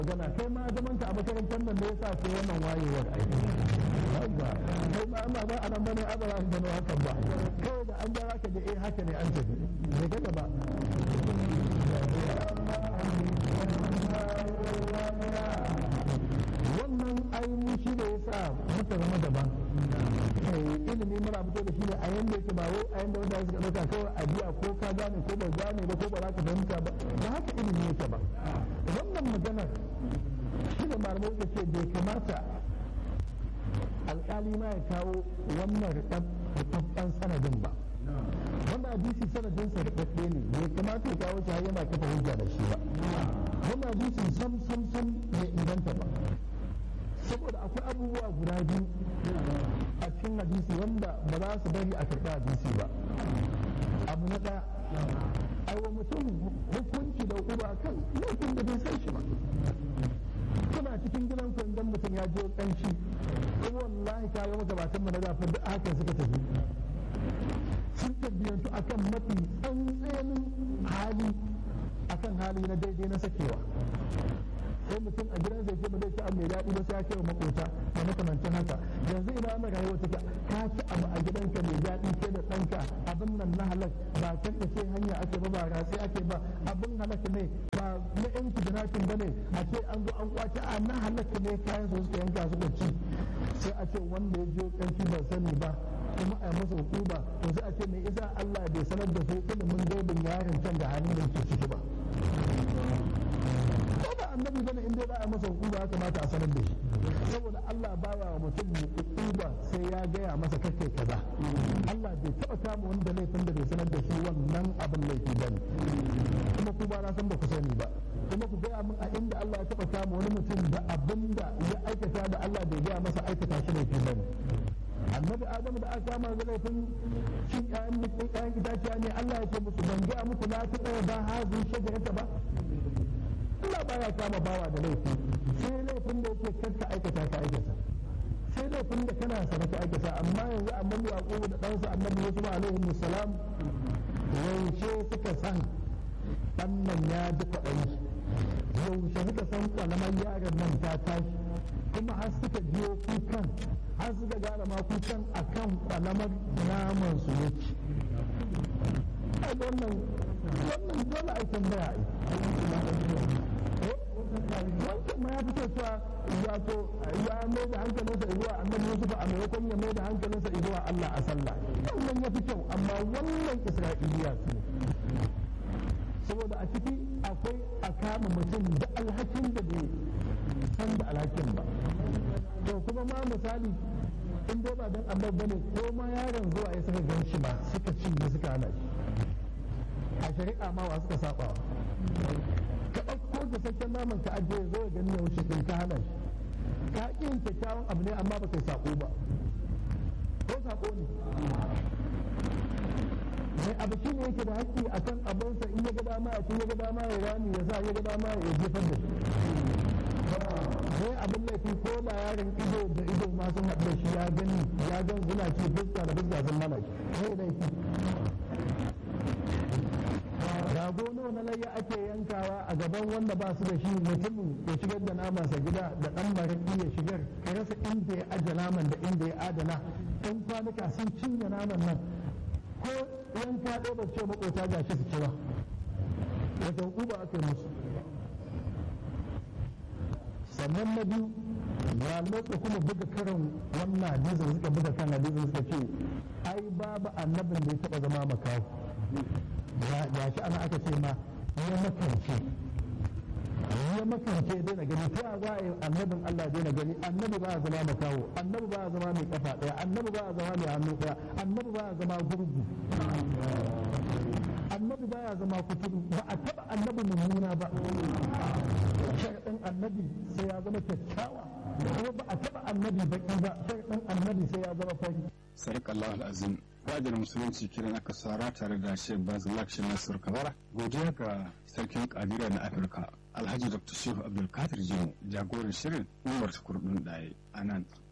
magana kai ma zaman ka a makarantar nan ne yasa ce wannan wayewar aiki haka kai ma amma ba anan bane a ba za ka gano hakan ba kawai da an gara ka da eh haka ne an tafi ne ga gaba wannan ainihin shi da yasa muka zama daban ilimi muna fito da shi ne a yanda yake ba wai a yanda wanda suka dauka kawai a biya ko ka gane ko ba gane ba ko ba za ka fahimta ba ba haka ilimi yake ba wannan maganar shi da malamai suka ce bai kamata alkali ma ya kawo wannan rikabban sanadin ba wanda hadisi sanadin sa rikabbe ne bai kamata ya kawo shi har yana kafa hujja da shi ba wannan hadisin sam sam sam bai inganta ba saboda akwai abubuwa guda biyu a cikin hadisi wanda ba za su bari a karɓi hadisi ba abu na ɗaya aiwa mutum hukunci da uba kan laifin da bai san shi ba kuna cikin gidan ku idan mutum ya je kanshi kuma wallahi ka ga magabatan mana da duk haka suka tafi sun tabbiyantu akan mafi tsantsenin hali akan hali na daidai na sakewa sai mutum a gidan zai ce ba zai ci abu mai daɗi ba sai ya kai wa makota da makamancin haka yanzu ina ana rayuwa take ka ci abu a gidanka mai daɗi ke da ɗanka abin nan na halak ba kan da ce hanya ake ba ba ratsi ake ba abin halak ne ba na yan kidnapping ba ne a ce an zo an kwace a na halak ne kayan su suka yanka suka ci sai a ce wanda ya je kanki ba sani ba kuma a masa hukuma to sai a ce mai isa Allah bai sanar da su ilimin gaibin yaron can da halin da ke ciki ba ba annabi bane in dai za a masa hukuma ya kamata a sanar da shi saboda Allah baya wa mutum hukuma sai ya gaya masa kake kaza Allah bai taba kama wanda laifin da bai sanar da shi wannan abin laifi bane kuma ku ba na san ba ku sani ba kuma ku gaya min a inda Allah ya taba kama wani mutum da abin da ya aikata da Allah bai gaya masa aikata shi laifi bane annabi adamu da aka kama da laifin cin ƴaƴan mutum ƴaƴan itaciya ne Allah ya ce musu ban gaya muku na ta ɗaya ba hazin shajarata ba Allah baya kama bawa da laifi sai laifin da yake karka aikata ka aikata sai laifin da kana sana ka aikata amma yanzu annabi yaqubu da ɗansa annabi yusuf alaihi salam yaushe suka san ɗan nan ya ji kwaɗayi yaushe suka san kwalamar yaron nan ta tashi kuma har suka biyo kukan har suka gane ma kukan akan kwalamar naman su yake wannan wannan dole a tambaya wancan ma ya fito cewa wato ya mai da hankalinsa zuwa annabi Yusuf a maimakon ya mai da hankalinsa zuwa Allah a sallah wannan ya fi kyau amma wannan Isra'iliya su saboda a ciki akwai a kama mutum da alhakin da bai san da alhakin ba to kuma ma misali in dai ba dan Allah bane ko ma yaron zuwa ya saka gan shi ba suka cinye suka hana shi a shari'a ma wa suka saba ka ɗauko da sakken naman ka ajiye zo ya gani ya wuce kai ka hana shi ka ƙi yin kyakkyawan abu ne amma ba kai sako ba ko sako ne mai abu shi ne yake da haƙƙi a kan abinsa in ya ga dama ya ci ya ga dama ya rami ya sa ya ga dama ya jefar da shi sai abin laifi ko da yaron ido da ido ma sun haɗu da shi ya gani ya gan suna ci fuska da fuska sun mana shi sai laifi rago nawa na layya ake yankawa a gaban wanda ba su da shi mutumin ya shigar da namansa gida da ɗan maraƙi ya shigar ka rasa inda ya aje naman da inda ya adana ɗan kwanuka sun cinye naman nan ko yanka ɗaya ba ce makota ga shi su ci ba wata hukuma aka yi musu sannan na biyu malamai suka kuma buga karin wannan hadisin suka buga kan hadisin suka ce ai babu annabin da ya taɓa zama makawo ya shi ana aka ce ma ya makance ya makance ya daina gani ta za a yi annabin Allah daina gani annabi ba a zama makawo annabi ba a zama mai kafa ɗaya annabi ba a zama mai hannu ɗaya annabi ba a zama gurgu annabi ba ya zama kuturu ba a taɓa annabi mummuna ba sharaɗin annabi sai ya zama kyakkyawa kuma ba a taɓa annabi baki ba sharaɗin annabi sai ya zama fari sarki Allah al'azim fadar musulunci kiran aka sara tare da shek bazilak shi nasir kabara godiya ga sarkin kadira na afirka alhaji dr shehu abdulkadir jimo jagoran shirin umar kurɗin ɗaya a nan